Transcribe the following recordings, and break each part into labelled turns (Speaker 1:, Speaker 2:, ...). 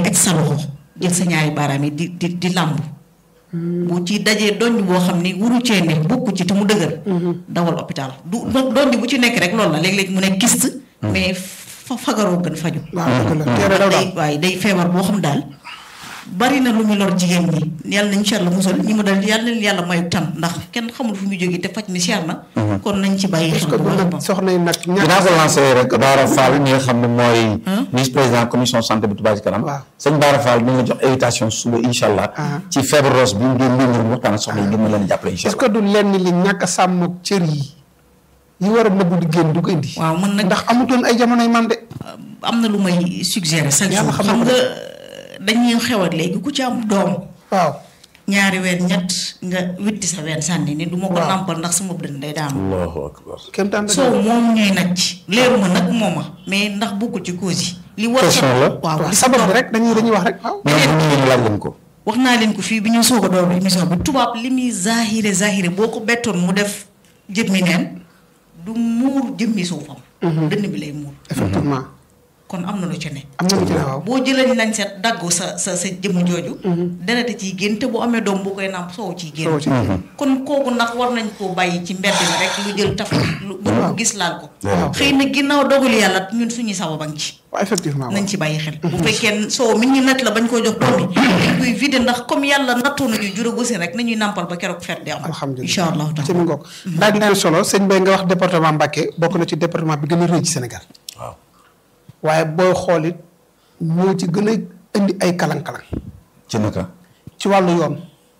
Speaker 1: aj sa loxo jël sa ñaari baaraam yi di di di làmb bu ci dajee donj boo xam ni wuru cee ne bokku ci te mu dëgër dawal hôpital du donj bu ci nekk rek loolu la léeg-léeg mu ne kyste mais fa fagaroo gën faju
Speaker 2: waaw dëgg la teere daw daal
Speaker 1: day waaye day feebar boo xam daal bari na lu mu lor jigéen ñi yàlla nañ cher la musal ñi mu dal yàlla leen yàlla mayu tan ndax kenn xamul fu mu jógee te faj mi cher na kon nañ ci bàyyi
Speaker 2: parce
Speaker 1: xel
Speaker 2: que
Speaker 1: bu
Speaker 2: bu
Speaker 1: baax a
Speaker 2: nag
Speaker 1: baax.
Speaker 2: soxna yi nag
Speaker 3: dinaa ko lancé rek Baara Fall mi nga xam ne mooy vice président commission santé bu Touba Ca Kanam
Speaker 2: Waaw.
Speaker 3: sëñ Baara Fall dina la jox invitation suba incha allah ci feebar rose bi mu doon lëngal mu waxtaan ak soxna yi ngir ma leen di jàppale incha
Speaker 2: est-ce
Speaker 3: allah
Speaker 2: que du lenn li ñàkk a sàmm ak cër yi yi war a nëbbu di génn du ko indi
Speaker 1: waaw man nag
Speaker 2: ndax amutoon ay jamonoy man de
Speaker 1: am na lu may suggérer chaque
Speaker 2: Yàlla
Speaker 1: jour
Speaker 2: xam na
Speaker 1: xam
Speaker 2: ko
Speaker 1: nga dañuy xew ak léegi ku ci am doom
Speaker 2: waaw
Speaker 1: ñaari weer ñett nga witti sa ween sànni ni du ma ko
Speaker 2: Waaw.
Speaker 1: nàmpal ndax sama dënn day daanu
Speaker 3: allahu akbar
Speaker 2: kéem taan
Speaker 1: soo moom ñuy nacc leeru ma nag mooma mais ndax bokkul ci cause yi li war
Speaker 3: Question la.
Speaker 1: waaw
Speaker 2: waaw
Speaker 1: li
Speaker 2: sabab
Speaker 1: sabab
Speaker 2: bi rek dañuy dañuy wax rek waaw
Speaker 3: ñoom bu ñu laaj leen ko
Speaker 1: wax naa leen ko fii bi ñu soog a door émission bi tubaab li muy zahire zahire boo ko bettoon mu def jëmmi neen du muur jëmmi suufam dënn bi lay muur
Speaker 2: effectivement
Speaker 1: kon am na lu ci ne
Speaker 2: am na lu ci ne waaw
Speaker 1: boo jëlee nañ set daggu sa sa sa jëmm jooju derete ciy génn te bu amee doom bu koy nàmp soow ciy génn
Speaker 2: soo ci
Speaker 1: kon kooku ndax war nañ koo bàyyi ci mbedd mi rek lu jël taf lu bu ko gis laal ko
Speaker 3: Waaw.
Speaker 1: xëy na ginnaaw dogal yàlla ñun suñuy sababan ci
Speaker 2: waaw effectivement
Speaker 1: nañ ci bàyyi xel bu fekkee soow mi ñu natt la bañ koo jox doom yi dañ koy vidé ndax comme yàlla nattoo nañu jura gosi rek nañuy nàmpal ba keroog fet di am
Speaker 2: alhamdulilah
Speaker 1: incha allahu
Speaker 2: ci
Speaker 1: taala
Speaker 2: mi ngoog daal di naan solo sëñ Bay nga wax département Mbacké bokk na ci département bi gën a rëy ci Sénégal
Speaker 3: waaw
Speaker 2: waaye booy xool it moo ci gën a indi ay kalang-kalang
Speaker 3: ci naka
Speaker 2: ci wàllu yoon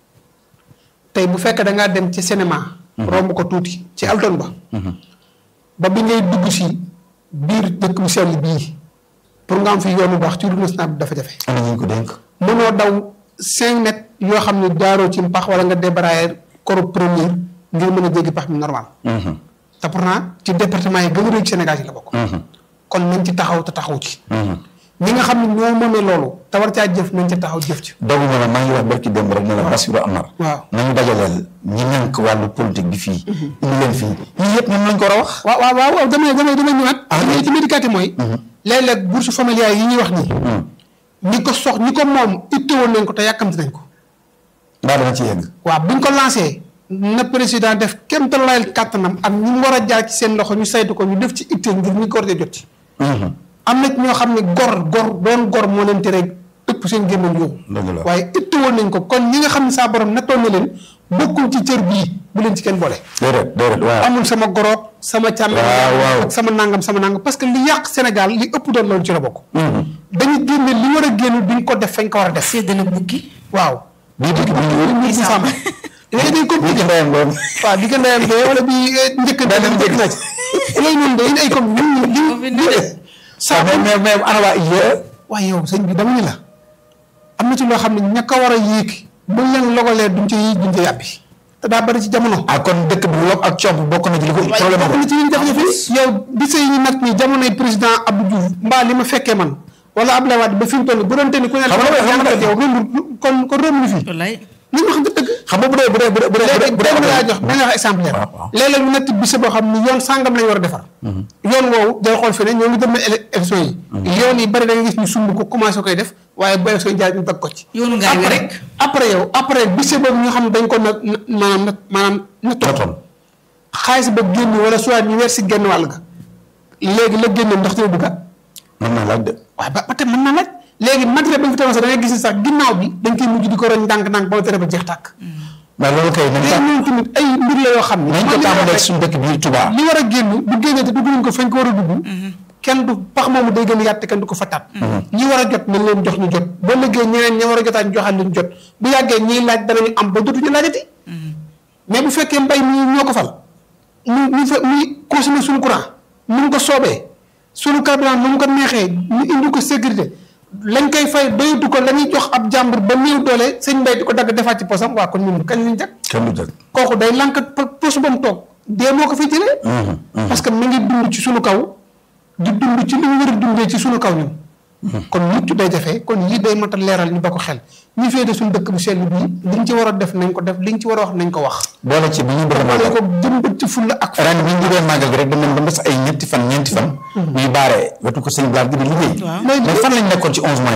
Speaker 2: tey bu fekkee da ngaa dem ci cinéma. romb ko tuuti ci Alton ba. ba bi ngay dugg si biir dëkk bu sell bii pour nga am fi yoon bu baax ci route nationale bi dafa jafe.
Speaker 3: ana ñu ko dénk
Speaker 2: mënoo daw cinq mètres yoo xam ne jaaroo ci pax wala nga débrayer koro première ngir mën a jéggi pax mi normal. te pourtant ci département yi gën a rëy ci Sénégal yi la bokk. kon nañ ci taxaw te taxaw ci. ñi nga xam ne ñoo mënee loolu te war caa jëf nañ ca taxaw jëf ci.
Speaker 3: dogu ma la maa ngi wax barki démb rek ne la Bassirou Amar
Speaker 2: waaw.
Speaker 3: nañu dajaleel ñi nànk wàllu politique bi fii indi leen fii yii yëpp ñoom lañ ko war a wax
Speaker 2: waaw waaw waaw waaw damay damay damay ñëwaat. ah mais ci médicaté mooy. léeg-léeg bourse familiale yi ñuy wax nii. ñi ko sox ñi ko moom itteewoon nañ ko te yàkkamti nañ ko.
Speaker 3: mbaa dana ci yegg
Speaker 2: waaw bu ñu ko lancé na président def kéem tolluwaayal kàttanam ak ñi mu war a jaar ci seen loxo ñu saytu ko ñu def ci ittee ngir ñi ko war a jot ci. am na ci ñoo xam ne gor gor doon gor moo leen tere ëpp seen gémmiñ yóbbu.
Speaker 3: dëgg la.
Speaker 2: waaye itteewoon nañ ko kon ñi nga xam ne saa borom nattoon na leen bokkul ci cër bii bu leen ci kenn boole.
Speaker 3: déedéet déedéet waaw
Speaker 2: amul sama goroog sama càmm
Speaker 3: waaw, waaw.
Speaker 2: ak sama nangam sama nangam parce que li yàq Sénégal li ëpp doon loolu ci la bokk dañu génne li war a génn duñ ko def fañ ko war a def
Speaker 1: séddale bukki
Speaker 2: waaw
Speaker 3: bii dëkk bi ñu
Speaker 2: ñu di sàmm léegi day
Speaker 3: bii
Speaker 2: compliqué
Speaker 3: ci ndeyam doon
Speaker 2: waaw di ko ndeyam dee wala bi njëkk na dem njëkk na ci yooyu noonu day ay comme ñun li li def saa
Speaker 3: mais mais mais ana waa IE
Speaker 2: waaye yow sëñ bi dama ni la am na ci loo xam ne ña ko war a yéeg buñ leen logalee duñ ca yéeg duñ ca yàbbi te daa bari ci jamono
Speaker 3: ah kon dëkk bi lok ak comp bokk na ci li ko problème
Speaker 2: bokk na ci ñun jafe-jafe yow bi sëy ñu nag ni jamonoy président Abdou Diouf mbaa li ma fekkee man wala Abdoulaye Wade ba fi mu toll bu doon te ni ku ne
Speaker 3: Xam nga
Speaker 2: yaa
Speaker 3: xam nga-
Speaker 2: ngi yow romb kon kon romb ni fii
Speaker 1: wallaay
Speaker 2: li ñu wax nga dëgg
Speaker 3: xam nga bu dee bu dee bu dee bu dee
Speaker 2: léegi
Speaker 3: bu dee
Speaker 2: dama laa jox danga wax exemplaire
Speaker 3: waaw, waaw.
Speaker 2: léeg-léeg ñu natt bis boo xam ni yoon sàngam lañ war a defar yoon woowu day xool fi ne ñoo ngi dem na ele- élection yi yoon yi bari da nga gis ñu sumb ko commencé koy def waaye bu élection yi jaar ñu tag ko ci
Speaker 1: yoonu ngaay wi
Speaker 2: après
Speaker 1: rek
Speaker 2: après yow après bis boobu ñu xam ne dañ ko na na- maanaam na maanaam nattoon
Speaker 3: Nattoon.
Speaker 2: xaalis ba génn wala soit ñu weer si genn wàll ga léegi la génne ndax dina duggaat
Speaker 3: mën naa laaj de
Speaker 2: waaye ba ba tey mën na laaj léegi matériel bi nga fi tegoon sax da ngay gis ne sax ginnaaw bi dañ koy mujj di ko roñ ndànk-ndànk ba matériel ba jeex tàkk
Speaker 3: mais loolu kay nañ
Speaker 2: léegi ñun tamit ay mbir la yoo xam ne
Speaker 3: nañ ko
Speaker 2: man li ma
Speaker 3: tàmbalee
Speaker 2: wax
Speaker 3: suñu dëkk bii Touba
Speaker 2: li war a génn bu génnee te dugg nañ ko fañ ko war a dugg kenn du pax moomu day gën a yàtt kenn du ko fattaat ñi war a jot nañ leen jox ñu jot ba liggéey ñeneen ñi war a jotaat ñu joxaat leen jot bu yàggee ñiy laaj danañu am ba dootuñu laajati mais bu fekkee mbay mi ñoo ko fal mu mu fa muy consommer suñu courant nu mu ko soobee suñu carburant nu mu ko neexee ñu indi ko sécurité lañ koy fay doyatu ko la ñuy jox ab jàmbur ba néew doole sëñ mbay di ko dagg defaat ci posam waa kon ñun kañ lañ jag
Speaker 3: kenn du jël
Speaker 2: kooku day lànk poche ba mu toog dee moo ko fi jëlee. parce que mi ngi dund ci sunu kaw di dund ci li ñu war a dundee ci sunu kaw ñun. kon mucc day jafe kon lii day mat a leeral ñu ba ko xel ñi féete suñu dëkk bu sell bii liñ ci war a def nañ ko def liñ ci war a wax nañ ko wax.
Speaker 3: boole ci bi ñu bëgg a
Speaker 2: wala
Speaker 3: màggal
Speaker 2: ko jëmbat ci fulla ak.
Speaker 3: ren bi ñu jógee màggal gi rek dem nañ ba des ay ñetti fan ñeenti fan ñuy baare wetu ko sëñ Blaat gi di liggéey
Speaker 1: Waaw.
Speaker 3: mais fan lañ nekkoon ci onze mois yëpp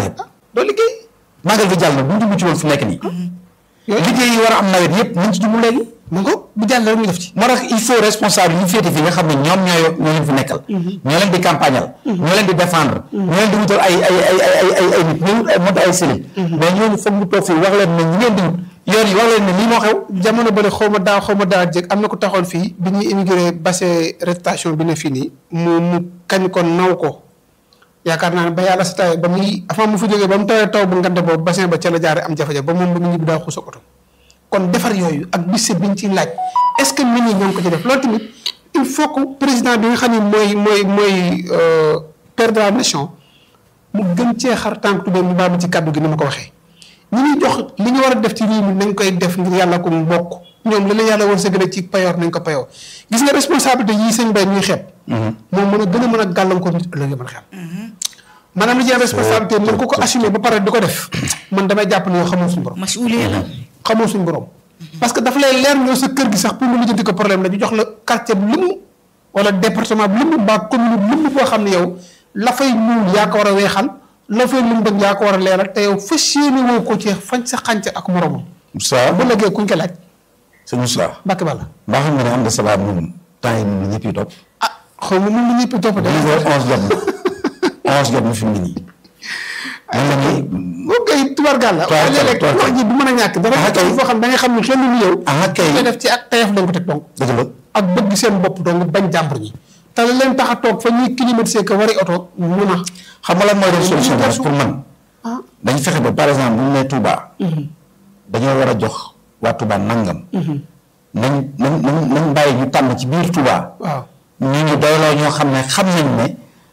Speaker 2: doo liggéey
Speaker 3: màggal gi jàll na bu ñu jublu ci woon fu nekk nii
Speaker 2: yooyu
Speaker 3: liggéey yi war a am nawet yëpp nañ ci jublu léegi
Speaker 2: mu ngo bu jàll rek ñu def ci
Speaker 3: moo tax il faut responsable yi ñu féete fi nga xam ne ñoom ñooy ñoo leen fi nekkal ñoo leen di campagnal ñoo leen di défendre ñoo leen di wutal ay ay ay ay ay ay ay nit ñoo wut ay monte ay cellule mais ñooñu foog ñu toog fii wax leen ne ñi ngeen di wut yoon yi wax leen ne lii moo xew
Speaker 2: jamono bële xaw ma daaw xaw ma daaw jëkk am na ko taxoon fii bi ñuy immigré bassin rétention bi ne fii nii mu mu kañ ko naw ko yaakaar naa ne ba yàlla sa taw ba muy avant mu fa jógee ba mu tawee taw bu ngande boobu bassin ba ca la jaare am jafe-jafe ba moom ba mu ñibbi daa xuus ak oto kon defar yooyu ak bisse biñ ciy laaj est-ce que nit ñi ñoo ngi ko ci def loolu tamit il faut que président bi nga xam ne mooy mooy mooy père de la nation mu gën cee xar tànk tubéy mu baal ma ci kàddu gi ni ma ko waxee ñi ñuy jox li ñu war a def ci réew mi nañ koy def ngir yàlla ko mu bokk ñoom la leen yàlla war sëgale ci payoor nañ ko payoor gis nga responsabilité yii sëñ bay ñuy xeeb moom mën a gën a mën a gàllankoor nit ëllëg mën a xeeb maanaam li ci responsabilité mën ko ko assumer ba pare di ko def man damay jàpp ne yow xamoo suñu borom
Speaker 1: masuuliya la
Speaker 2: xamoo suñu borom parce que dafa lay leer ñoo sa kër gi sax pour mu lijjanti ko problème la ñu jox la quartier bu lëmm wala département bu lëmm mbaa commune bu lëmm boo xam ne yow la fay ñuul yaa ko war a weexal la fay lum bëgg yaa ko war a leeral te yow fas yéene woo ko ci fañ sa xànc ak moromam
Speaker 3: Moussa
Speaker 2: bu lëggee kuñ ko laaj
Speaker 3: sëñ Moussa
Speaker 2: mbàkk bala
Speaker 3: mbaa xam nga ne am nga sabab moom temps yi moom la ñëpp yi topp
Speaker 2: ah xaw ma moom la ñëpp topp de
Speaker 3: dix heures onze jot na onze jot na fi mu ne nii man la ni
Speaker 2: moom kay tubargaal la waaye léeg-léeg
Speaker 3: tubarkalla.
Speaker 2: wax ji du mën a ñàkk dara
Speaker 3: Ah, kay.
Speaker 2: foo xam da nga xam ne xel lu yow
Speaker 3: ah kay
Speaker 2: nga def ci ak tayef lañ ko teg donc
Speaker 3: dëgg la
Speaker 2: ak bëgg seen bopp donc bañ jàmbur ñi te la leen tax a toog fa ñuy climatisé que wari oto mun a
Speaker 3: xam nga lan mooy doon solution bi pour man
Speaker 2: ah
Speaker 3: dañ fexe ba par exemple bu ñu nee Touba dañoo war a jox waa Touba nangam nañ nañ nañ nañ bàyyi ñu tànn ci biir Touba
Speaker 2: waaw
Speaker 3: ñu ñu doyloo ñoo xam ne xam nañ ne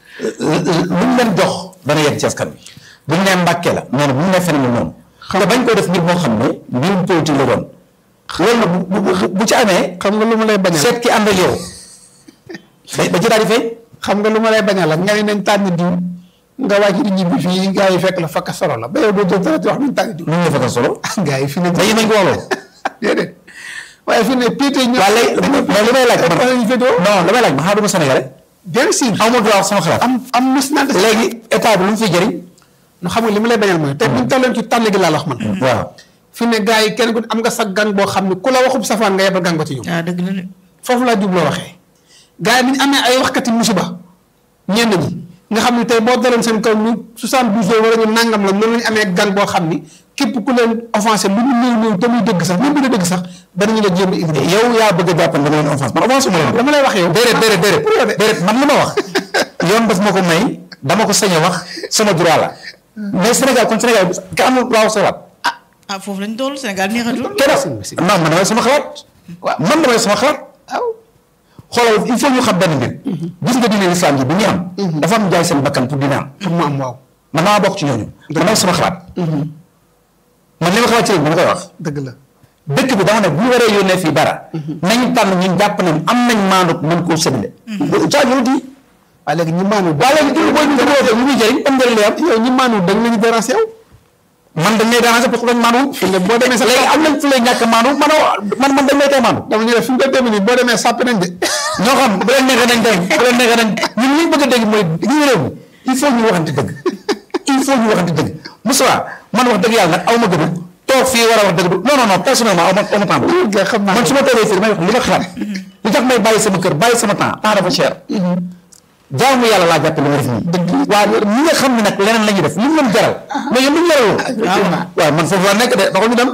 Speaker 3: lu ñu leen jox dana yegg ci askan bi bu ñu nee Mbàkke la noonu bu ñu nee feneen la noonu te bañ koo def ngir moo xam ne mbirum politique la doon loolu nag bu bu bu- bu ci amee
Speaker 2: xam nga lu ma lay bañal
Speaker 3: seet ki ànd ak yow da da ci daal di fay
Speaker 2: xam nga lu ma lay bañal ak nga ne nañ tànn diw nga wàcc di ñibbi fii gars yi fekk la fakka solo la ba yow doo doo dara ci wax nañ tànn diw
Speaker 3: lu ñu la fa solo
Speaker 2: gars yi fi ne
Speaker 3: dañu nañ ko wax loolu
Speaker 2: déedéet waaye fi ne pété ñu
Speaker 3: waa léegi non li may laaj man
Speaker 2: ñu féetoo
Speaker 3: non li may laaj ma xanaa duma Sénégalais
Speaker 2: bien sûr
Speaker 3: aw ma droit wax sama xalaat
Speaker 2: am am nationalité
Speaker 3: léegi état bi lu mu fiy jëriñ
Speaker 2: nu xam nga li ma lay bañal mooy te buñ tolloon ci tànn gi laa la wax man
Speaker 3: waaw
Speaker 2: fi ne gars yi kenn ku ne am nga sa gang boo xam ne ku la waxub safaan nga yebal gang ba ci ñoom
Speaker 1: ah dëgg la de
Speaker 2: foofu laa jubloo waxee gars yi bi ñu amee ay waxkati musiba ñenn ñi nga xam ne tey boo daloon seen kaw ñu 72 heures wala ñu nangam la noonu la ñu amee gan boo xam ni képp ku leen offensé lu ñu néew néew te muy dëgg sax même bu dee dëgg sax danañu la jéem a indi
Speaker 3: yow yaa bëgg a jàppal dama leen offense man offense ma leen
Speaker 2: dama lay wax yow
Speaker 3: déedéet déedéet déedéet déedéet man li ma wax yoon daf ma ko may dama ko sañ a wax sama droit la mais Sénégal kon Sénégal ka amul droit wax sa waat
Speaker 1: ah foofu lañ toll Sénégal neexatul
Speaker 3: kenn non man damay sama xalaat man damay sama xalaat
Speaker 2: waaw
Speaker 3: xoolal il faut ñu xam benn mbir gis nga diine islam ji bi ñu am dafa am jaay seen bakkan pour dina am
Speaker 2: pour mu am waaw
Speaker 3: man maa bokk ci ñooñu man damay sama xalaat man li ma xalaat ci réew mi dama koy wax
Speaker 2: dëgg la
Speaker 3: dëkk bi dama ne bu ñu waree yónnee fii dara nañu tànn ñun jàpp ne am nañ maandu mën koo séddale caa ñëw di
Speaker 2: waaye léegi ñi maanu
Speaker 3: waa léegi dul booy ñu dugoo ko lu muy jëriñ am njëriñ lay am
Speaker 2: yow ñi maanu dañ leen di déranger yow
Speaker 3: man dañ lay déranger parce que dañ maandu
Speaker 2: boo demee sa
Speaker 3: léegi am nañ fu lay ñàkk maandu man man man dañ lay tey maandu
Speaker 2: dama ñu ne fi mu ko demee nii boo demee sàpp nañ de
Speaker 3: ñoo xam bu leen neexee nañ dem bu leen neexee nañ ñun li ñu bëgg a dégg mooy ñu réew mi il faut ñu waxante dëgg il faut ñu waxante dëgg Moussa man wax dëgg yàlla nag aw ma gën a toog fii war a wax dëgg du non non non personnellement aw ma aw ma temps boobu.
Speaker 2: nga xam naa
Speaker 3: man su ma toogee fii damay wax li ma xalaat li tax may bàyyi sama kër bàyyi sama temps temps dafa cher jaamu yàlla laa jàpp li ma def nii dëgg waaw ñi nga xam ne nag leneen la ñuy def li mu leen jaral mais ñoom lu ñu jaraloo waaw man foofu laa nekk de doxal ñu dem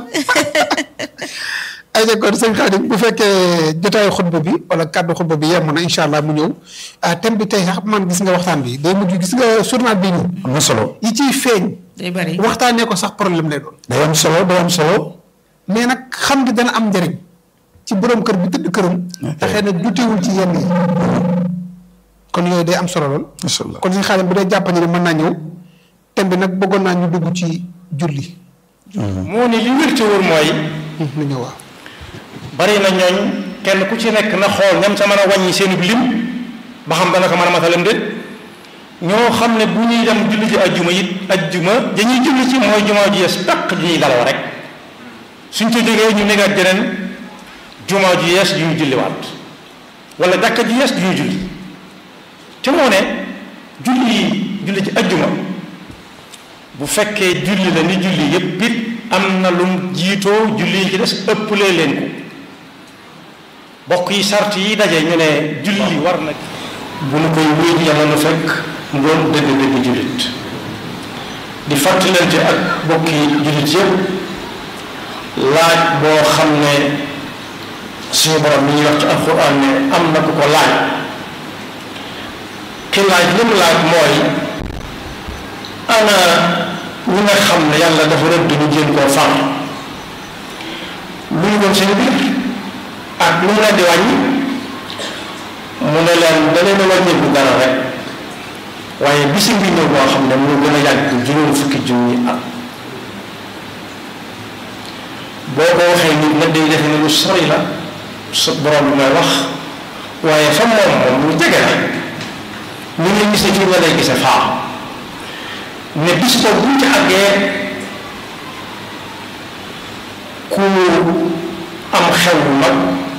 Speaker 2: ay kon sëñ Khadim bu fekkee jotaayu xutba bi wala kàddu xutba bi yemm na incha allah mu ñëw ah thème bi tey sax man gis nga waxtaan bi day mujj gis nga journal bii nii
Speaker 3: am na solo
Speaker 2: yi ciy feeñ
Speaker 1: day bari
Speaker 2: waxtaanee ko sax problème lay doon
Speaker 3: day am solo day am solo
Speaker 2: mais nag xam nga dana am njëriñ ci borom kër bi tëdd këram te xëy na jutewul ci yenn yi kon yooyu day am solo lool
Speaker 3: macha allah
Speaker 2: kon sëñ Khadim bu dee jàppandi ne mën naa ñëw thème bi nag bëggoon naa ñu dugg ci julli
Speaker 4: moo ni li wér ci wóor mooy
Speaker 2: lu ñëw waaw
Speaker 4: bari na ñooñ kenn ku ci nekk na xool ñam sa mën a wàññi seen lim ba xam dana ko mën a matalem déet ñoo xam ne bu ñuy dem julli ji ajjuma it ajjuma dañuy julli ci mooy jumaa ji yees peq ji ñuy daloo rek suñ ca jógee ñu négaat jeneen jumaa ji yees ju ñu julliwaat wala jàkka ji yees ju ñu julli te moo ne julli yi julli ci ajjuma bu fekkee julli la ni julli yépp it am na lum jiitoo julli yi ci des ëpplee leen ko bokk yi sart yi daje ñu ne julli war na bu nu koy wéy yàlla nu fekk mu doon dëgg-dëgg jullit di fàttalante ak bokki jullit yépp laaj boo xam ne suñu borom mi ñuy wax ci alxuraan ne am na ku ko laaj ki laaj li mu laaj mooy ana ñi nga xam ne yàlla dafa rëdd ñu jéem koo far lu ñu doon seen biir ak lu mu leen di wàññi mu ne leen da leen a wàññeeku dara rek waaye bisi ngi ñëw boo xam ne mu gën a yàgg juróom fukki junni at boo ko waxee nit nag day defe ne lu sori la sa borom bi may wax waaye fa moom moom lu jege la ni nga gisee fii nga lay gisee faa ne bis boobu bu ci àggee ku am xew bu mag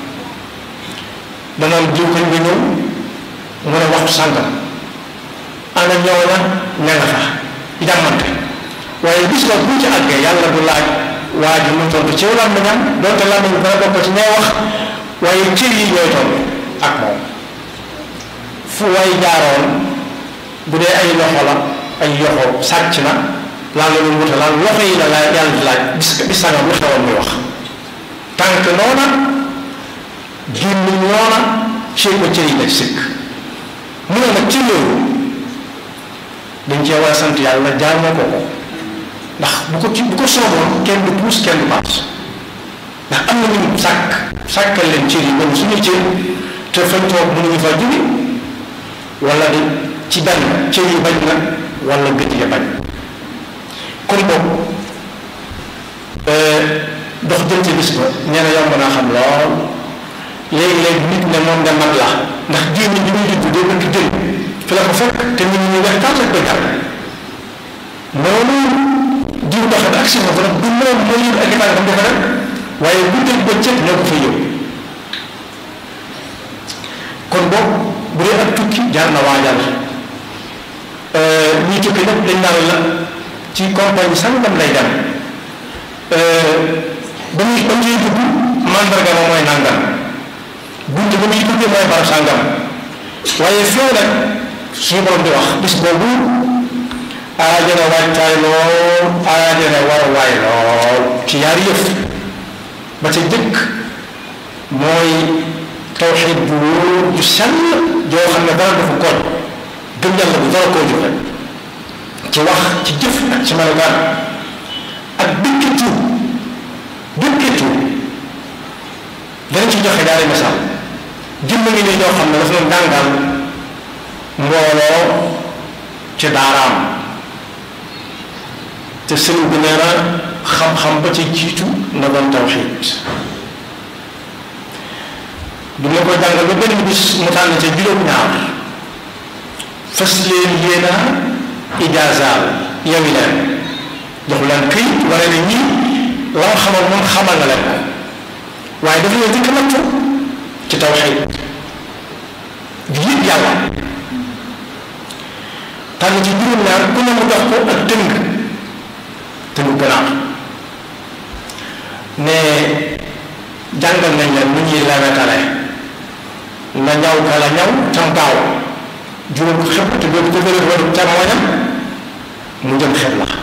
Speaker 4: danaan jiw kañ nga ñëw mu ne waxtu sàngam ana ñëw na ña nga fa jàmmante waaye bis boobu bu ci àggee yàlla du laaj waa ji mu tontu ci làmmiñam doonte làmmiñ bi dana bokk ci ñay wax waaye cër yi ñooy tontu ak moom fu way jaaroon bu dee ay loxo la ay yoxo sàcc na lan la ñu wuta lan loxo yi la la yàlla di laaj bis bis sangam lu xewoon muy wax tànk noona gémmiñ noona cër ba cër yi la sëkk mu ne nag ci loolu dañ cee war a sant yàlla jaamoo ko ko ndax bu ko ci bu ko sooboon kenn du puus kenn du paas ndax am na ñu sàkk sàkkal leen cër yi ñoom suñuy cër te fañ toog mënuñu fa jóge wala di ci benn cër yi bañ na wala gët ya bañ kon boobu dox jëm ci bis ba nee na yomb naa xam lool léegi-léegi nit ne moom de mag la ndax jéem bi muy judd day bëgg jël fi la ko fekk te nit ñi wex taal ak bëggal noonu diw doxe ba agsi foofu nag du moom moo yëg ak tànkam dafa rek waaye guddeeg bëccëg ñoo ko fa yóbbu kon boobu bu dee ak tukki jaar na waajal ñuy tukki nag dañ naan la ci compagnie sangam lay dem ba muy ba muy dugg mandarga ma mooy nangam bunt ba muy duggee mooy barab sangam waaye fii nag suñu borom di wax bis boobu aajana waajtaay lool aajana war waay lool ci yaari yëf ba ca jëkk mooy tawxiid bu wóor ju sell joo xam ne dara dafa koñ gëm yàlla bu dara koo joxe ci wax ci jëf ak ci melokaan ak dëkki tuub dëkki tuub danañ ci joxe ñaari misaal jëmm ngi ne ñoo xam ne dafa doon jàngal mbooloo ci daaraam te sëriñ bi nee na xam-xam ba ci jiitu na doon tawxiid du ma ko jàngal ba benn bis mu tànn ca juróom-ñaar fas leen yéena ijaazaal yowi leen jox leen këyit wala ne ñii la nga xamal moom xamal na leen ko waaye dafa leen dikk nattu ci tawxiid di yëg yàlla tànn ci juróom-ñaar ku ne mu jox ko ak tënk tënk ganaar ne jàngal nañ leen nu ñuy lewetale na ñaw ka la ñaw tam gaaw juróom ko xeb te dootu ko bëri waru càmmoñam mu jëm xeb la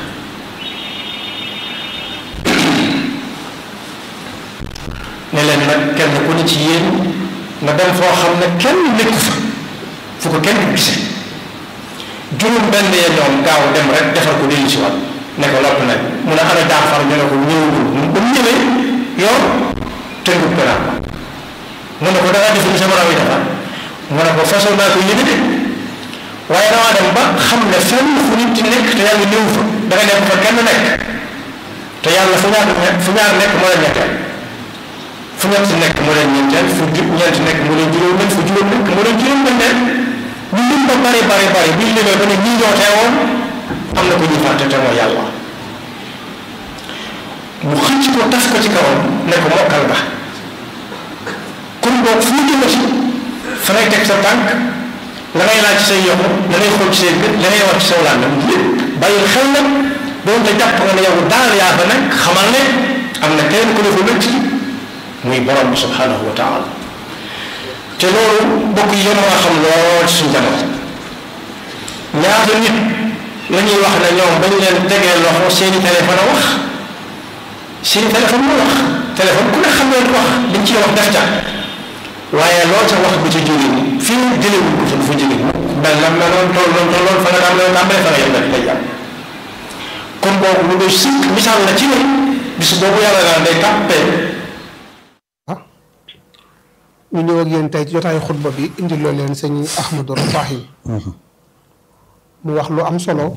Speaker 4: ne leen nag kenn ku ne ci yéen nga dem foo xam ne kenn nekku fa fu ko kenn du gisee juróom benn ya ñoom gaaw dem rek defar ko dellu si waat ne ko lopp nag mu ne ana jaafar ñu ne ko ñëwul ba mu ñëwee yow tënku gannaaw mu ne ko da ngaa def li sa borom yi defar mu ne ko façon naa ko yëge de waaye damaa dem ba xam ne fenn fu nit di nekk te yàlla néew fa da nga nekk fa kenn nekk te yàlla fu ñaar fu ñaar nekk moo leen ñetteel fu ñett nekk moo leen ñeenteel fu ñeent nekk moo leen juróom nekk fu juróom nekk moo leen juróom benneel ñu lim ba bari bari bari bu ñu limee ba ne ñii ñoo teewoon am na ko ñuy fàtte te mooy yàlla mu xëcc ko taf ko ci kawam ne ko mokkal ba kon boog fu mu jëmati fa ngay teg sa tànk la ngay laaj ci say yoxo la ngay xool ci say bët la ngay wax ci saw làndam lépp bàyyil xel nag doonte jàpp nga ne yow daal yaa fa nekk xamal ne am na kenn ku ne fa lëcc muy borom bi subhanahu wa taala te loolu bokk yi yéen a xam lool ci suñu jamono ñaata nit la ñuy wax ne ñoom bañ leen tegee loxo seeni téléphone a wax seeni téléphone moo wax téléphone ku ne xam ne wax liñ ciy wax def ca waaye loolu sa wax bi ci jóge fii mu jëlee wuñ ko fa du fa jóge mel na meloon tool loon tolloon fa nga daan meloon tàmbalee fa nga yem rek lay jàpp kon boobu lu doy sëkk misaal la ci ne bis boobu yàlla daal day tàppee
Speaker 2: ñu ñëw ak yéen tey ci jotaayu xutba bi indi loo leen sëñ Ahmadou Rafahi mu wax lu am solo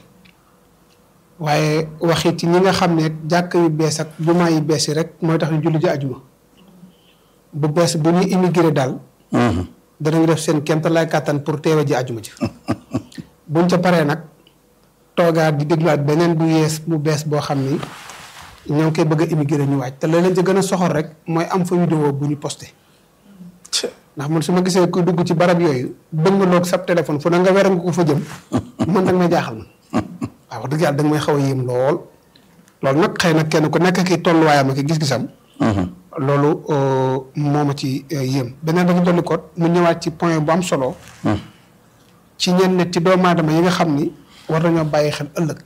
Speaker 2: waaye waxit ci ñi nga xam ne jàkk yu bees ak jumaa yu bees yi rek mooy tax ñu julli ji ajuma bu bees bu ñuy immigré daal danañu def seen kéemtalaay kàttan pour teewe ji ajuma ji buñ ca paree nag toogaat di dégluwaat beneen bu yees bu bees boo xam ni ñoo ngi koy bëgg a immigré ñu waaj te la leen ca gën a soxor rek mooy am fa vidéo bu ñu posté ndax man su ma gisee kuy dugg ci barab yooyu bëgg nga loog sab téléphone fu na nga weer nga ko fa jëm man danga may jaaxal man waaw wax dëgg yàlla danga may xaw a yéem lool loolu nag xëy na kenn ku nekk ki tolluwaayam ak gis-gisam loolu moo ma ci yéem beneen dafa dolli ko mu ñëwaat ci point bu am solo ci ñenn ci doomu aadama yi nga xam ni war nañoo bàyyi xel ëllëg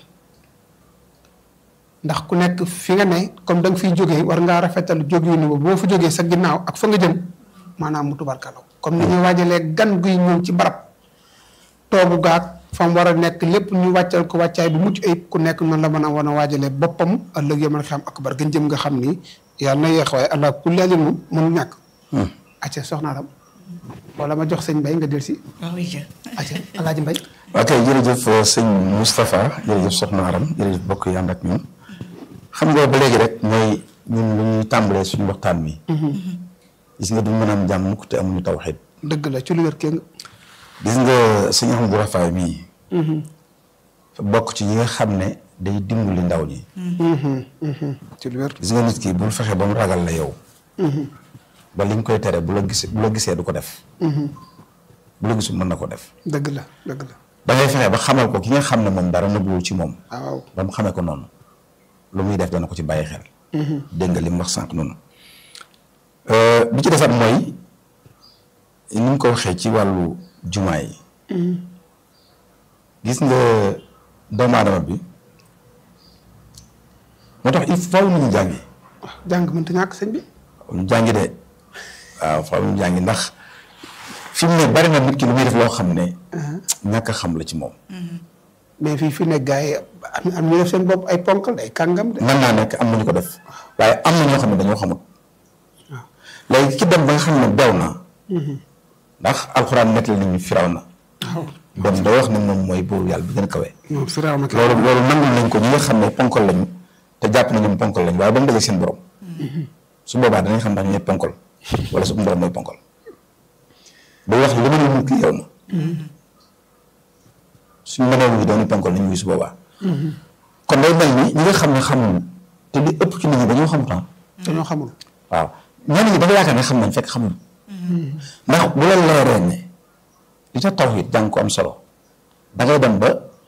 Speaker 2: ndax ku nekk fi nga ne comme da nga fiy jógee war ngaa rafetal jóg yu ni ba boo fa jógee sa ginnaaw ak fa nga jëm maanaam mu tubarkalaw comme ni ñuy waajalee gan guy ñëw ci barab toogu gaag fa mu war a nekk lépp ñu wàccal ko wàccaay bu mucc ayib ku nekk noonu la mën a war a waajalee boppam ëllëg yaman xam akbar gën jëm nga xam ni yàlla na yeex waaye allah kulli alin moom mënu ñàkk acca soxna Aram wala ma jox sëñ Mbay nga del si acca alaaji Mbay
Speaker 3: ok jërëjëf sëñ Moustapha jërëjëf soxna Aram jërëjëf bokk yi ànd ak ñun xam nga ba léegi rek mooy ñun lu ñuy tàmbalee suñu waxtaan mi gis nga du mën a am jàmm mukk te amuñu tawxiid
Speaker 2: dëgg la ci lu wér kee nga
Speaker 3: gis nga sëñ Ahmadou Rafaay mii fa bokk ci ñi nga xam ne day dimbali ndaw ñi
Speaker 2: ci lu wér
Speaker 3: gis nga nit ki bul fexe ba mu ragal la yow ba liñ koy tere bu la gisee bu la gisee du ko def bu la gisul mën na ko def
Speaker 2: dëgg la dëgg la
Speaker 3: da ngay fexe ba xamal ko ki nga xam ne moom dara nëbbuwul ci moom
Speaker 2: waaw
Speaker 3: ba mu xamee ko noonu lu muy def dana ko ci bàyyi xel dégg nga li mu wax sànq noonu bi ci defaat mooy ni mu ko waxee ci wàllu jumaa yi gis nga doomu aadama bi moo tax il faut nu ñu jàngi
Speaker 2: jàng mënta ñàkk sëñ bi
Speaker 3: ñu jàngi de waaw faaw ñu jàngi ndax fi mu ne bari na nit ki lu muy def loo xam ne ñàkk a xam la ci moom
Speaker 2: mais fii fi nekk gars yi am am ñu def seen bopp ay ponkal ay kàngam de
Speaker 3: mën naa nekk am nañu ko def waaye am na ñoo xam ne dañoo xamut léegi ki dem ba nga xam ne bew na ndax alxuraan nettali nañu firaw na
Speaker 2: waaw
Speaker 3: dem da wax ne moom mooy buur yàlla bi gën a kawe
Speaker 2: moom firaaw na
Speaker 3: loolu loolu nangul nañ ko ñi nga xam ne ponkal lañu te jàpp nañu ponkal lañu waaye ba mu dajee seen borom su boobaa danañ xam ndax ñooy ponkal wala su borom mooy ponkal day wax li ma ne mun ki yow ma suñ mënee wuyu doon ponkal nañu wuyu su boobaa kon day mel ni ñi nga xam ne xamuñu te li ëpp ci nit ñi dañoo xamut ah
Speaker 2: dañoo xamul
Speaker 3: waaw ñenn ñi dafa yaakaar ne xam nañ fekk xamuñ ndax bu la leeree ne li tax tawhid jàng ko am solo da ngay dem ba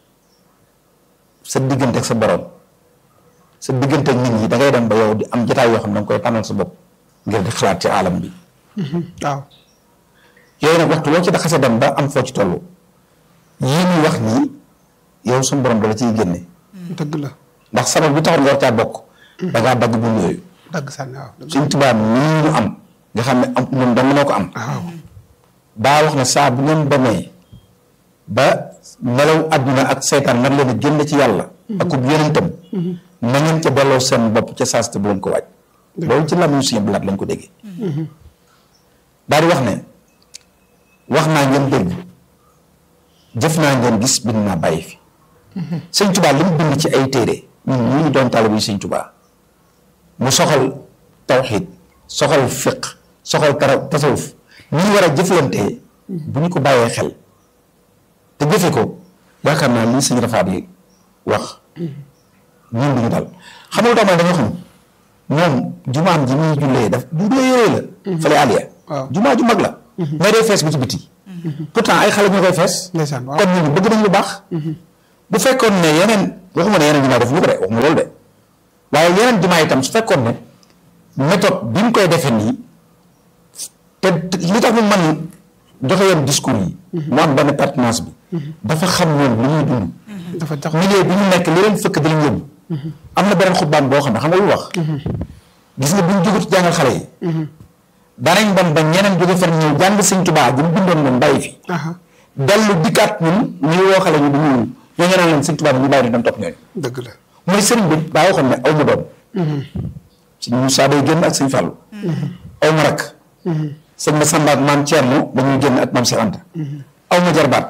Speaker 3: sa diggante ak sa borom sa diggante ak nit ñi da ngay dem ba yow di am jotaay yoo xam ne da nga koy tànnal sa bopp ngir di xalaat ci alam bi
Speaker 2: waaw
Speaker 3: yooyu nag waxtu loo ci daxase dem ba am foo ci toll yii ñuy wax nii yow suñu borom dala ciy génne
Speaker 2: dëgg la
Speaker 3: ndax sabab bi taxoon nga war caa bokk da ngaa dagg buum yooyu
Speaker 2: dagg sànni waaw dëgg
Speaker 3: suñ tubaab nii ñu am nga xam ne am moom dong moo ko am
Speaker 2: waaw
Speaker 3: daa wax ne saa bu ngeen demee ba nelaw àdduna ak seytaan man leen a génn ci yàlla ak ku yonentam na ngeen ca delloo seen bopp ca saas te bu leen ko waaj loolu ci làmmiñu suñu blaat lañ ko déggee daal di wax ne wax naa ngeen dégg jëf naa ngeen gis bind naa bàyyi fi sëñ tubaa li mu bind ci ay téere ñun ñu ñu doon taalibu sëñ tubaa mu soxal tawxiid soxal fiq soxal tara tasawuf ñu war a jëflantee bu ñu ko bàyyee xel te jëfe ko yaakaar naa lii sëñ rafaat yi wax ñun duñu dal xam nga dama dañoo xam moom jumaam ji muy jullee daf du dee yooyu la fale aliya
Speaker 2: waaw.
Speaker 3: jumaa ju mag la ngay dee fees bi ci biti pourtant ay xale ñoo koy fees
Speaker 2: ndeysaan waaw
Speaker 3: kon ñun bëgg nañ lu baax bu fekkoon ne yeneen waxuma ne yeneen jumaa def ñu ko de waxuma loolu de waaye yeneen jumaa itam su fekkoon ne méthode bi mu koy defee nii te li tax mu man joxe yoon discours yi mu am benn pertinence bi dafa xam ñoom li ñuy dund
Speaker 2: dafa tax
Speaker 3: milieu bi ñu nekk li leen fëkk di leen yóbbu am na beneen xutbaan boo xam ne xam nga lu wax gis nga bu ñu jógut jàngal xale yi danañ dem ba ñeneen jóge fan ñëw jàng sëñ Tuubaa ji mu bindoon moom bàyyi fi
Speaker 2: aha
Speaker 3: dellu dikkaat ñun ñuy woo xale ñu du ñuy ñoo ñeneen leen sëñ Tuubaa bi ñu bàyyi di dem topp ñooñu
Speaker 2: dëgg la
Speaker 3: mooy sëriñ bi daa waxoon ne aw ma doom sëñ Moussa day génn ak sëñ Fallou aw ma rakk sëñ ma Samba ak maam Thierno dañuy génn ak maam Cheikh Anta aw ma jarbaat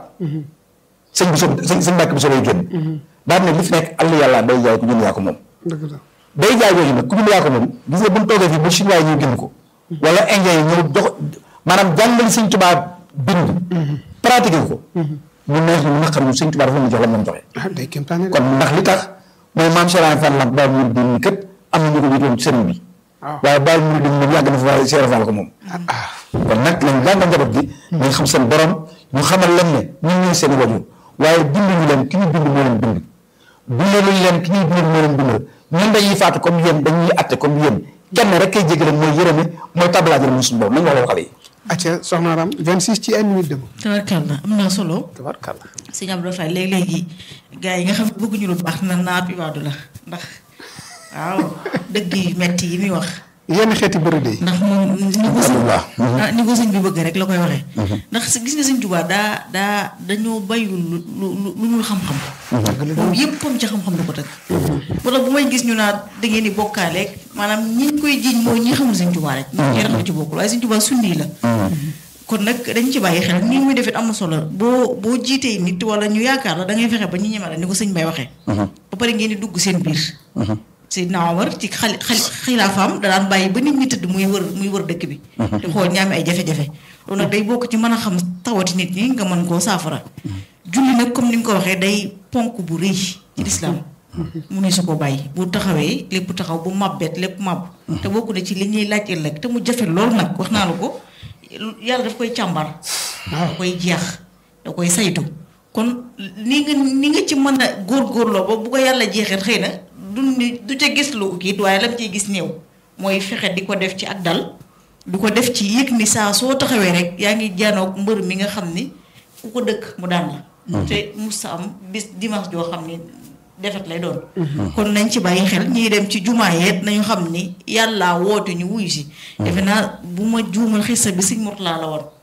Speaker 3: sëñ bi so sëñ sëñ Mbàkke bi so day génn daal ne li fi nekk àll yàlla day jaay ku jënd yaa ko moom
Speaker 2: dëgg la
Speaker 3: day jaay yooyu nag ku jënd yaa ko moom gis nga bu ñu toogee fii ba chinois yi ñëw génn ko wala indien yi ñëw jox maanaam jàngal sëñ Tuubaa bind pratiqué ko mu neex ñu naqar ñu sëñ Tuubaa dafa ñu jox la mu joxe
Speaker 2: ah day kéemtaane de
Speaker 3: kon ndax li tax mooy maam Cheikh Ibra Fall lamp daal mu di ni kat am na ñu ko wéetoon ci sëriñ bi
Speaker 2: waaw
Speaker 3: waaye baal mu di moom yàgg na fa waaye Cheikh Ibra Fall ko moom
Speaker 2: ah
Speaker 3: kon nag lañ jàngal njaboot gi ñu xam seen borom ñu xamal leen ne ñun ñooy seen wajur waaye binduñu leen ki ñu bind moo leen bind dundaluñu leen ki ñuy dundal moo leen dundal ñun dañuy faatu comme yéen dañuy atte comme yéen kenn rek kay jégale mooy yërëme mooy tabalaajal mu suñu borom nañ wax la xale yi
Speaker 2: acca soxna Ram 26 ci ay minutes dem
Speaker 1: tabarkalla am na solo
Speaker 2: tabarkalla
Speaker 1: sëñ Abdou Faye léegi-léegi gars yi nga xam ne bëgguñu lu baax na naab ibaadu la ndax waaw dëgg yu metti yi muy wax
Speaker 2: yenn xeeti bërëde yi
Speaker 1: ndax moom ni ko sëñ
Speaker 3: Alhamdulillah.
Speaker 1: ah ni ko sëñ bi bëgg rek la koy waxee ndax si- gis nga sëñ Tuubaa daa daa dañoo bayul lu lu lu ñu xam-xam moom yëppam ci xam-xam la ko tëgg moo tax bu may gis ñu naa da ngeen di bokkaaleeg maanaam ñi ñu koy jiiñ mooy ñi xamul sëñ Tuubaa rek ñi rax ci bokkul waaye sëñ Tuubaa sunni la kon nag dañ ci bàyyi xel ni muy defit am na solo boo boo jiitee nit wala ñu yaakaar la da ngay fexe ba ñu ñeme la ni ko sëñ bay waxee ba pare ngeen di dugg seen biir Seydina Omar ci xali xali xilaafaam da daan bàyyi ba nit ñi tëdd muy wër muy wër dëkk bi te xool ñaami ay jafe-jafe loolu nag day bokk ci mën a xam tawati nit ñi nga mën koo saafara julli nag comme ni nga ko waxee day ponk bu rëy ci lislaam mu ne su ko bàyyi bu taxawee lépp taxaw bu màbbet lépp màbb te bokk na ci li ñuy laaj ëllëg te mu jafe loolu nag wax naa la ko yàlla daf koy càmbar da koy jeex da koy saytu kon ni nga ni nga ci mën a góorgóorloo ba bu ko yàlla jeexee xëy na du ni du ca gis lu kiit waaye lam ciy gis néew mooy fexe di ko def ci ak dal du ko def ci yëg ni saa soo taxawee rek yaa ngi jaanoog mbër mi nga xam ni ku ko dëkk mu daan la te musta am bis dimanche joo xam ni defet lay doon kon nañ ci bàyyi xel ñiy dem ci jumaa yeet nañu xam ni yàlla woote ñu wuyu si defe naa bu ma juumal xissa bi sëñ Murtala la woon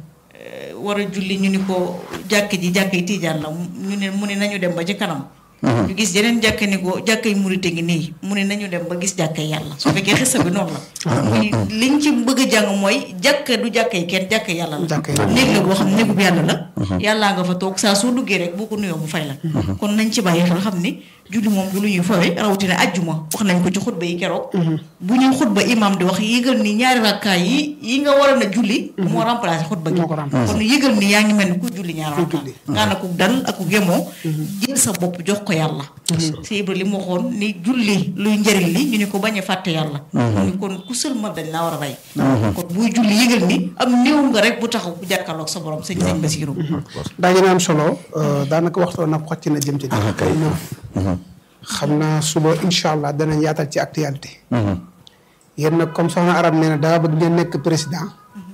Speaker 1: war a julli ñu ni ko jàkk ji jàkk yi tiijaan la ñu ne mu ne nañu dem ba ci kanam ñu gis yeneen jàkk ni ko jàkkay murite ngi nii mu ne nañu dem ba gis jàkkay yàlla su fekkee xissa bi noonu la muy liñ ci bëgg a jàng mooy jàkk du jàkkay kenn jàkkay yàlla la
Speaker 2: Jàkkay yàlla.
Speaker 1: néeg la boo xam ne néegub yàlla la yàllaa nga fa toog saa soo duggee rek boo ko nuyoo mu fay la kon nañ ci bàyyi xel xam ni julli moom du lu ñuy fawe rawatina ajjuma wax nañ ko ci xutba yi keroog bu ñuy xutba imam di wax yëgal ni ñaari rakkaa yi yi nga waroon a julli moo remplacé xutba gi
Speaker 2: Moo ko remplacé.
Speaker 1: kon yëgal ni yaa ngi mel ni ku julli ñaari
Speaker 2: Ku
Speaker 1: rakkaa
Speaker 2: julli.
Speaker 1: nga na ku dal ak ku gemoo jël sa bopp jox ko yàlla si Ibra li mu waxoon ni julli luy njëriñ li ñu ne ko bañ a fàtte yàlla mu ni kon ku sëlmal dañ laa war a rey kon buy julli yëgal ni am néew nga rek bu taxaw bu jàkkaarloog sa borom sëñ sëñ Basiru
Speaker 2: daa gën a am solo euh, daanaka waxtoo nag xocc na jëm ci
Speaker 3: Ah, kay.
Speaker 2: xam naa suba incha allah danañ yaatal ci actualité yéen nag comme soxna arab nee na daa bëgg ngeen nekk président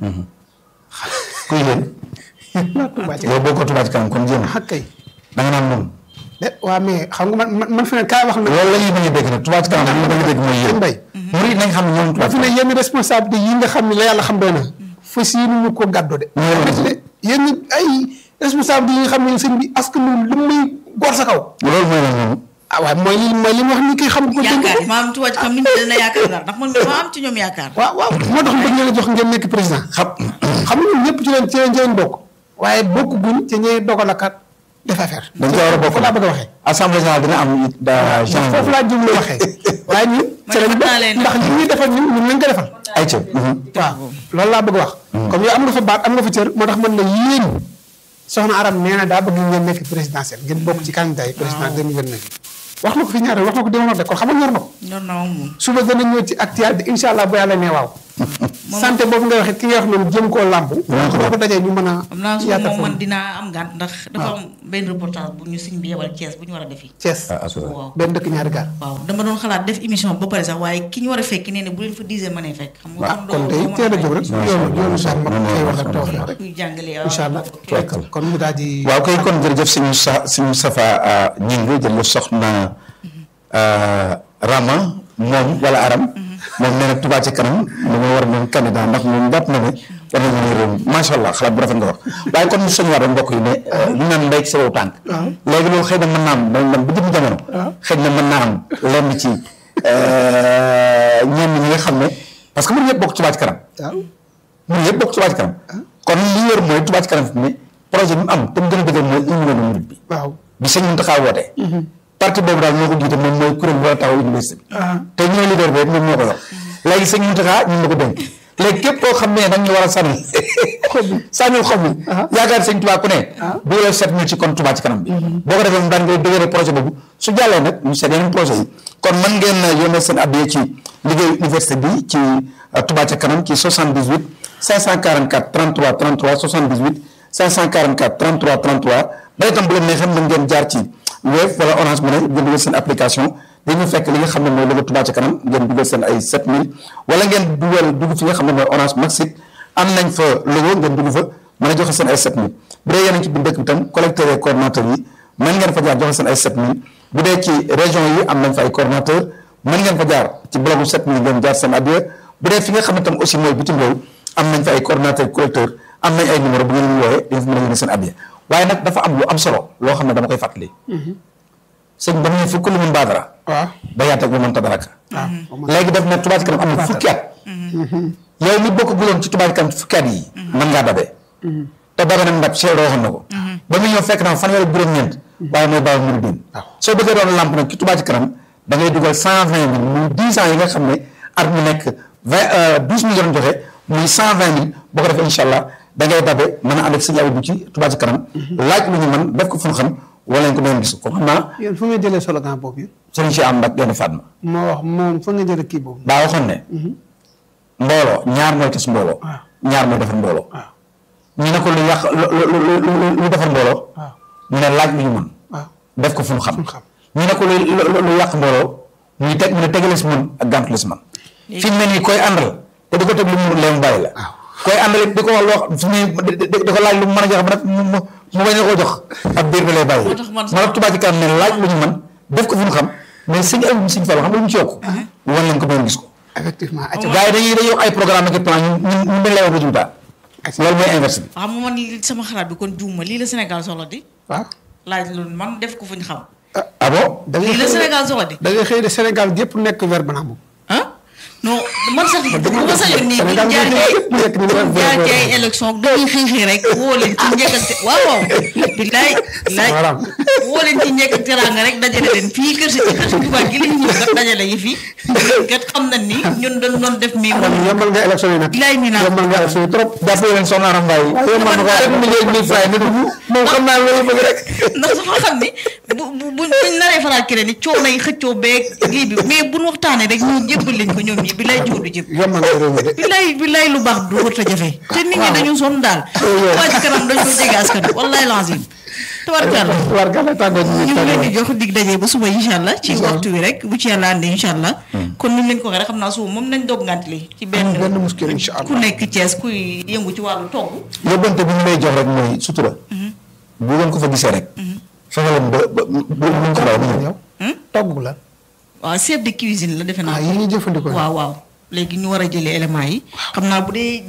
Speaker 3: kuy leen
Speaker 2: naa Touba ci
Speaker 3: yow boo ko tubaat kanam kon jéem
Speaker 2: ah kay
Speaker 3: da nga naan moom
Speaker 2: de waa mais xam nga man man man fi ne kaay wax na
Speaker 3: loolu la ñuy bañ a dégg nag tubaat kanam li ñu bañ a dégg mooy
Speaker 2: sëñ
Speaker 3: yéen
Speaker 2: Mbay
Speaker 3: murid nañ xam ne ñoom
Speaker 2: ba
Speaker 3: tubaat
Speaker 2: fi ne yenn responsabilité yi nga xam ne la yàlla xam doy na fas yéene ñu ko gàddo de
Speaker 3: Ñoo la
Speaker 2: de yenn ay responsabilité yi nga xam ne sëñ bi askan wi lu muy gor sa kaw
Speaker 3: loolu mooy la ñoom
Speaker 2: ah waaye mooy li mooy li mu wax ni kii xam ko dégg
Speaker 1: yaakaar
Speaker 2: ko
Speaker 1: maam tuwaaj xam nit ñi dana yaakaar dara ndax man mi ma am ci ñoom yaakaar
Speaker 2: waaw waaw moo tax bëgg ngeen a jox ngeen nekk président
Speaker 3: xam
Speaker 2: xam nga ñun ñëpp ci leen ci leen ci leen bokk waaye bokk guñ ci ñuy dogal akat def affaire
Speaker 3: dañ ko war a bokk
Speaker 2: foofu laa bëgg a waxee
Speaker 3: assemblée générale dina am it da
Speaker 2: ndax foofu laa jublu waxee waaye ñun ci lañ
Speaker 1: xam naa leen.
Speaker 2: bokk ndax li ñuy defal ñun ñun lañ ko defal
Speaker 3: ay ca
Speaker 2: waaw loolu laa bëgg a wax comme yow am nga fa baat am nga fa cër moo tax man la yéen soxna aram nee na daa bëgg ngeen nekk présidentiel ngeen bokk ci candidat yi président 2029 wax na ko fi ñaare wax na ko démon de kon xam nga ñor na ko
Speaker 1: ñor na moom moom
Speaker 2: suba dana ñëw ci actualité incha allah bu yàlla nee waaw santé boobu nga waxee ki nga wax noonu jëm koo làmb boo ko dajee ñu mën a
Speaker 1: xam naa su
Speaker 2: yaatal
Speaker 1: moom man
Speaker 2: foofu
Speaker 1: dinaa am gànt ndax dafa am benn reportage bu ñu siñ bi yebal Thiès bu ñu war a defi
Speaker 2: Thiès
Speaker 3: ah assuré
Speaker 1: waaw
Speaker 2: benn dëkk ñaari gaar
Speaker 1: waaw dama doon xalaat def émission ba pare sax waaye ki ñu war a fekk nee ne bu leen fa diisee mënee fekk xam nga
Speaker 2: waaw
Speaker 1: kon
Speaker 2: kon
Speaker 1: doo-
Speaker 2: tey
Speaker 1: doo mën
Speaker 2: teel a
Speaker 1: a
Speaker 2: jóg rek
Speaker 3: Macha
Speaker 2: yoonu
Speaker 3: Allah.
Speaker 2: yoonu sax ma
Speaker 3: Non, non,
Speaker 2: koy wax
Speaker 3: non,
Speaker 2: ak
Speaker 3: non,
Speaker 2: taw
Speaker 3: non.
Speaker 2: rek
Speaker 1: kuy jàngale
Speaker 2: incha allah
Speaker 3: Tubaarkalla.
Speaker 2: kon ñu daal di
Speaker 3: waaw kay kon jërëjëf suñu sa suñu safa ñing jërëjëf soxna Rama moom wala Aram moom nee na Touba ci kanam lu ma war a doon candidat ndax moom jàpp na ne war nañu ne réew mi macha allah xalaat bu rafet nga wax waaye kon ñu soññiwaat rek mbokk yi ne lu naan mbéy ci sa wow tànk léegi loolu xëy na mën naa am dañ dem ba jëm jamono xëy na mën naa am lenn ci ñenn ñi nga xam ne parce que mënu ñëpp bokk Touba ci kanam
Speaker 2: waaw
Speaker 3: ñun yëpp bokk Touba ci kanam kon li wër mooy Touba ci kanam fi mu ne projet bi mu am te mu gën a dëgër mooy un million de murid bi
Speaker 2: waaw
Speaker 3: bi sëñ Mountakha woote parti boobu daal ñoo ko jiite moom mooy kuréel bu war a taxaw université bi te ñooy leader bi ñoom ñoo ko yor léegi sëñ Mountakha ñun la ko dénk léegi képp koo xam ne dañ ñu war a sànni sànnil xob bi yaakaar sëñ Touba ku ne bu la seet ñu ci kon Touba ci kanam bi boo ko defee mu daan ngay dëgëre projet boobu su jàllee nag ñu seet yeneen projet yi kon mën ngeen yónnee seen addiya ci liggéeyu université bi ci Touba ca kanam ci 78 544 33 33 78 544 33 33 ba itam bu leen neexee mën ngeen jaar ci Wave wala Orange Money ngeen dugal seen application dañu fekk li nga xam ne mooy logo Touba ca kanam ngeen dugal seen ay 7000 wala ngeen dugal dugg fi nga xam ne mooy Orange Maxit am nañ fa logo ngeen dugg fa mën a joxe seen ay 7000 bu dee yeneen ci biir dëkk bi tam collecteurs et coordonnateurs yi mën ngeen fa jaar joxe seen ay 7000 bu dee ci région yi am nañ fa ay coordonnateurs mën ngeen fa jaar ci blogu 7000 ngeen jaar seen addiya bu dee fi nga xam ne tam aussi mooy bitim réew am nañ fa ay coordonnateurs collecteurs am nañ ay numéro bu ngeen ñu wooyee dañ fa mën a yónnee seen addiya waaye nag dafa am lu am solo loo xam ne dama koy fàttali sëñ dama ne fukk lu mun baadara
Speaker 2: waaw
Speaker 3: ba yaatag lu mën tadaraka léegi def na Touba ci kanam am na fukki at yow mi bokk guloon ci Touba ci kanam fukki at yi mën ngaa dabe te dabe nag ndab Cheikh waxoon na ko ba mu ñëw fekk na fanweer ak juróom-ñeent waaye mooy baaw muru diin soo bëggee doon lamp nag ci Touba ci kanam da ngay dugal cent vingt mille muy dix ans yi nga xam ne at mu nekk vingt douze millions joxe muy cent vingt mille boo ko defee incha allah da ngay dabe mën a ànd ak sëñ Abdou ci Touba ci kanam laaj lu ñu mën def ko fu ñu xam wala ñu ko doon gis ko xam naa
Speaker 2: yéen fu ngeen jëlee slogan boobu yëpp
Speaker 3: sëriñ si am nag genn Fatma
Speaker 2: moo wax moom fu ngeen jëlee kii boobu
Speaker 3: daa waxoon ne mbooloo ñaar mooy tas mbooloo
Speaker 2: waaw
Speaker 3: ñaar mooy defar mbooloo
Speaker 2: waaw
Speaker 3: ñu ne ko lu yàq lu lu lu lu defar mbooloo
Speaker 2: waaw
Speaker 3: ñu ne laaj lu ñu mën
Speaker 2: waaw
Speaker 3: def ko fu mu xam
Speaker 2: fu mu xam.
Speaker 3: ñu ne ko lu lu lu yàq mbooloo ñu teg mu ne tegale si mën ak gàntu la si mën fi mu ne nii koy àndal te di ko teg lu mu leen mu bàyyi la koy àndal it di ko wax loo fi mu ne di di ko laaj lu mu mën a jox ba nag mu mu mu bañ a koo jox ab biir bi lay bàyyi
Speaker 1: Moo tax man-
Speaker 3: moo tax Touba ci kanam ne laaj lu ñu mën def ko fu mu xam mais sëñ ay sëñ Fall xam nga lu mu ci yokk wan leen ko doon gis ko
Speaker 2: effectivement acca
Speaker 3: gars yi dañuy dañuy wax ay programme ak plan ñu ñu ñu mën lay wax résultat loolu mooy inverse bi
Speaker 1: xam nga man li sama xalaat bi kon juuma lii la Sénégal soxla di
Speaker 2: waaw
Speaker 1: laaj lu man def ko fu ñu xam
Speaker 3: ah bon
Speaker 2: da ngay
Speaker 1: lii la
Speaker 2: xëy
Speaker 1: Sénégal soxla di
Speaker 2: da ngay xëy de Sénégal gépp nekk vert blanc moom
Speaker 1: ah non man sax bu ma sañoon nii bu
Speaker 2: Sénégal
Speaker 1: ñu jaar
Speaker 2: gépp nekk ni
Speaker 1: ci
Speaker 2: vert
Speaker 1: jaar ci ay
Speaker 2: blanc
Speaker 1: élection dañuy xëy xëy rek woo leen ci njëkkante waaw waaw billaay billaay
Speaker 2: Voilà.
Speaker 1: woo leen ci njëkk teraanga rek dajale leen fii kër si kër si Tuubaa gi lañ ñëw kat dajale yi fii kat xam nañ ni ñun dañ doon def mi
Speaker 2: kon yombal nga élection yi nag
Speaker 1: billaay mi naa
Speaker 2: yombal nga élection yi trop
Speaker 3: jàppale leen soxna Aram Mbaye
Speaker 2: waaw yombal nga ko
Speaker 3: rek mu léegi nii fay na dugg moom xam naa loolu bëgg rek
Speaker 1: ndax dafa xam ni bu bu buñ naree faral keneen ni coow nay xëccoo beeg lii bi mais buñ waxtaanee rek ñu jébbal leen ko ñoom ñi billaay coow du jëb
Speaker 2: yombal nga réew mi de
Speaker 1: billaay billaay lu baax du wërta jafe te nit ñi dañu sonn daal waa ci kanam dañ ko jege askan wallaay lazim tabarkàlla
Speaker 2: war gàlla tàggoo ñu
Speaker 1: ñu ngi leen di
Speaker 2: tàggoo
Speaker 1: jox dig daje ba suba incha allah ci waxtu wi rek bu ci yàlla àndee incha allah kon ni mu leen ko waxee rek xam naa suba moom nañ dog ngant li ci benn
Speaker 2: benn muskil incha
Speaker 1: ku
Speaker 2: allah
Speaker 1: nekk Thiès kuy yëngu ci wàllu togg
Speaker 3: yóbbante bi ñu lay jox rek mooy sutura bu ngeen ko fa gisee rek fexe leen ba ba bu ñu ko raw
Speaker 2: yow togg la
Speaker 1: waaw chef de cuisine la defe naa
Speaker 2: ah yi ñuy jëfandikoo
Speaker 1: waaw waaw léegi ñu war a jëlee éléments yi xam naa bu dee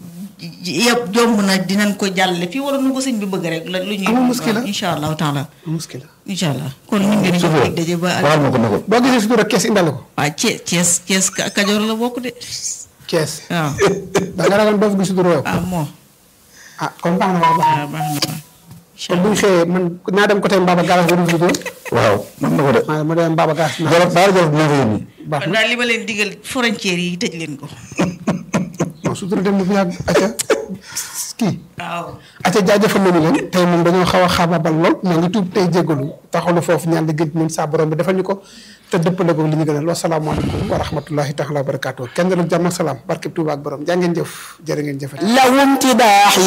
Speaker 1: yëpp jomb na dinañ ko jàllale fii wala nu ko sëñ bi bëgg rek la lu ñuy
Speaker 2: Amul muskila.
Speaker 1: incha allahu taala
Speaker 2: muskil la
Speaker 1: incha allah kon ñu ngi leen di jox dig daje ba
Speaker 3: waxal ma ko ne ko
Speaker 2: boo gisee sutura kees indale ko
Speaker 1: waa Thiès Thiès Thiès Ka- Kajoor la bokk de
Speaker 2: kees
Speaker 1: waaw
Speaker 2: da nga ragal doo fi gis sutura yow
Speaker 1: ah moo
Speaker 2: ah kon baax na waaw baax na
Speaker 1: waaw baax na waaw incha
Speaker 2: kon bu ñu xëyee man naa dem côté Mbaba Galas ba du sutura
Speaker 3: waaw man na ko de
Speaker 2: maa ma dem Mbaba Galas naa
Speaker 3: jolof baara jolof dina fa yónni
Speaker 2: baax
Speaker 1: kon
Speaker 2: na
Speaker 1: daal li ma leen digal frontières yi tëj leen ko
Speaker 2: non sutura dem na fi yàgg acca kii
Speaker 1: waaw
Speaker 2: ate jaajëfal nañu leen tey moom dañoo xaw a xaababal lool ñoo ngi tuub tey jégalu taxalu foofu ñaan la gën ñun saa borom bi defal ñu ko te dëppale ko li ñu gënal wasalaamaaleykum wa rahmatullahi taala wa barakaatu kenn lu jàmm ak salaam barkeb Tuuba ak borom jaa ngeen jëf jërë ngeen jëfati
Speaker 5: لو امتداحي